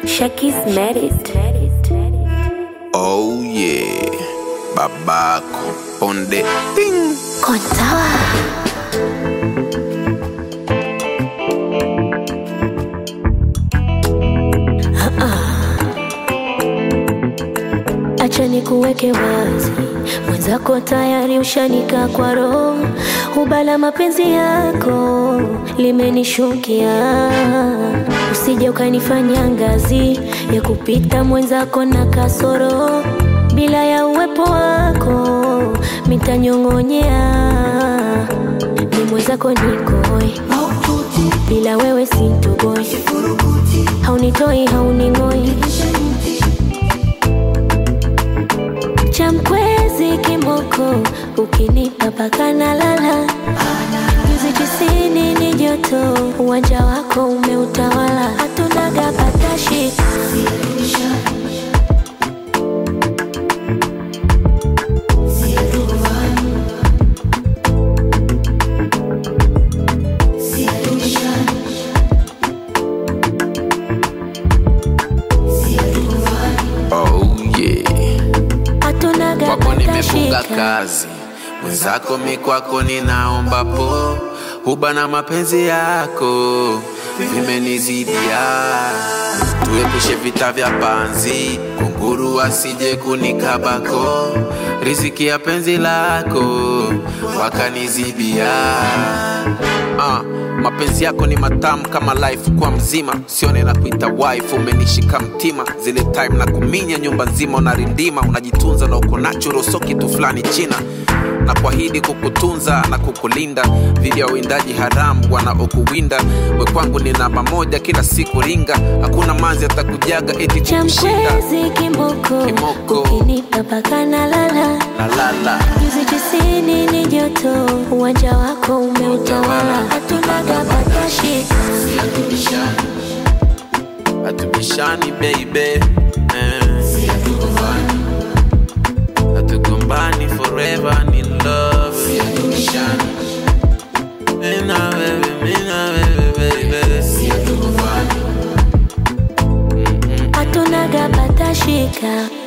Shaki's married. Oh yeah, babako on the thing. Kontawa. Acha nikuweke wazi, mwenzako tayari ushanika kwa roho, ubala mapenzi yako limenishukia, usije ukanifanya ngazi ya kupita mwenzako na kasoro, bila ya uwepo wako mitanyong'onyea, ni mwenzako nikoi, bila wewe sintoboi, haunitoi hauning'oi cha mkwezi kimoko, ukinipa paka na lala nyuzi tisini ni joto, uwanja wako umeutawala, hatunaga patashi Oh yeah, hatunaga kwako nimefunga patashika kazi, mwenzako mi kwako ninaomba po, huba na mapenzi yako vimenizidia, tuepushe vita vya panzi, kunguru asije kunikabako, riziki ya penzi lako wakanizibia Ah, mapenzi yako ni matamu kama life kwa mzima, sione na kuita wife, umenishika mtima zile time na kuminya nyumba nzima, unarindima unajitunza na uko natural, so kitu fulani china na kuahidi kukutunza na kukulinda dhidi ya uwindaji haramu wanaokuwinda. We kwangu ni namba moja, kila siku ringa, hakuna manzi atakujaga eti cha kukushinda. mkwezi kimoko, Kimoko. ukinipa paka na lala La la la, nyuzi tisini ni joto, uwanja wako umeutawala, hatunaga patashika hatubishani baby, eh. hatugombani forever ni love. Mimi na wewe, mimi na wewe baby. hatunaga patashika